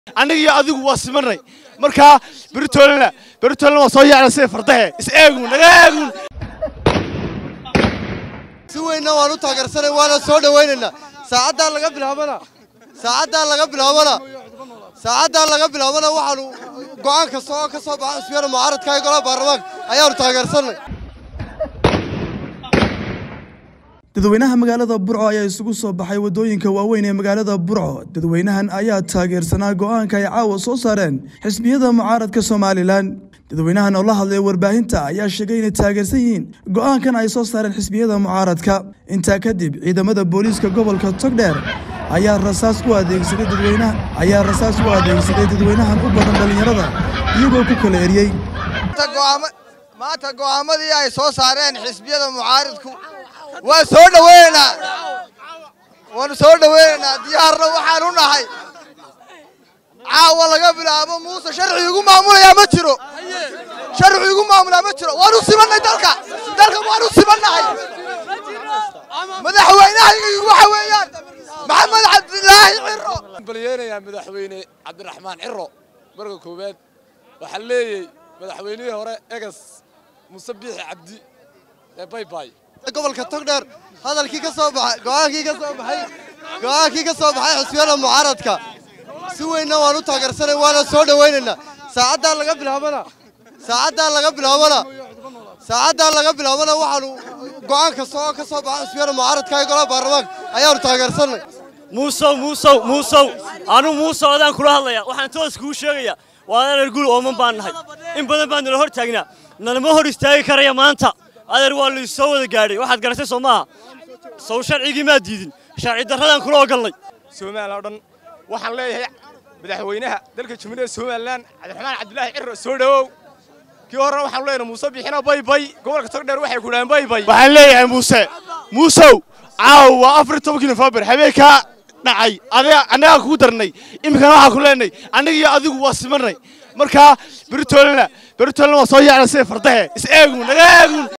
aniga iyo adigu waa simanay markaa beritoolena beritoolena waa soo yaacna sida fardahe is eegun naga eegun si weynna waan u taageersanay waana soo dhowaynaynaa saacaddaa laga bilaabana saacaddaa laga bilaabana saacaddaa laga bilaabana waxaanu go'aan kasta oo ka soo baxa xisbiyada mucaaradka ee golaha baarlamaanka ayaanu taageersanay dadweynaha magaalada burco ayaa isugu soo baxay waddooyinka waaweyn ee magaalada burco dadweynahan ayaa taageersanaa go'aanka ay caawa soo saareen xisbiyada mucaaradka somalilan dadweynahan oo la hadlay warbaahinta ayaa sheegay inay taageersan yihiin go'aankan ay soo saareen xisbiyada mucaaradka intaa kadib ciidamada booliiska gobolka togdheer ayaa rasaas u adeegsaday dadweynaha ayaa rasaas u adeegsaday dadweynahan u badan dhallinyarada iyagoo ku kala eriyey maanta go'aamadii ay soo saareen xisbiyada mucaaridku waan soo dhoweynaynaa waanu soo dhoweynaynaa diyaarna waxaan u nahay caawa laga bilaabo muuse sharci igu maamulayaa ma jiro sharci igu maamulaa ma jiro waanu simannay dalka dalka waanu simannahay madaxweynahaygu waxa weeyaan maxamed cabdilaahi ciro balyeynaya madaxweyne cabdiraxmaan ciro marka koowaad waxaa leeyay madaxweynihii hore egas muse biixi cabdi ee baybay gobolka togdheer hadalkii ka soo baxay go'aankii ka soo baxay go'aankii ka soo baxay xisbiyada mucaaradka si weynna waan u taageersanay waana soo dhowaynaynaa saacaddaa laga bilaabana saacaddaa laga bilaabana saacaddaa laga bilaabana waxaanu go'aan kasta oo ka soo baxa xisbiyada mucaaradka ee golaha baarlamaanka ayaanu taageersanay muusow muusow muusow anuu muusow adaan kula hadlaya waxaan toos kuu sheegaya waa adeer gul ooman baan nahay in badan baan nala hor taagnaa nalama hor istaagi karaya maanta adeer waa laysoo wada gaadhay waxaad garatay soo maaha sow sharcigii maad diidin sharci darradaan kula ogolnay somalilan oo dhan waxaan leeyahay madaxweynaha dalka jumhuuriyadda somalilan cabdiraxmaan cabdilaahi ciro soo dhowow kii horena waxaanu leenahay muuse bixino baybay gobolka togdheer waxay ku dhahaan baybay waxaan leeyahay muuse muusow caawa waa afar iyo tobankii nofembar habeenkaa dhacay adiga annagaa kugu darnay iminkana waxaan ku leenahay aniga iyo adigu waa simanay markaa beritoolena beritoolena waa soo yaacna sida fardahe is eegun naga eegun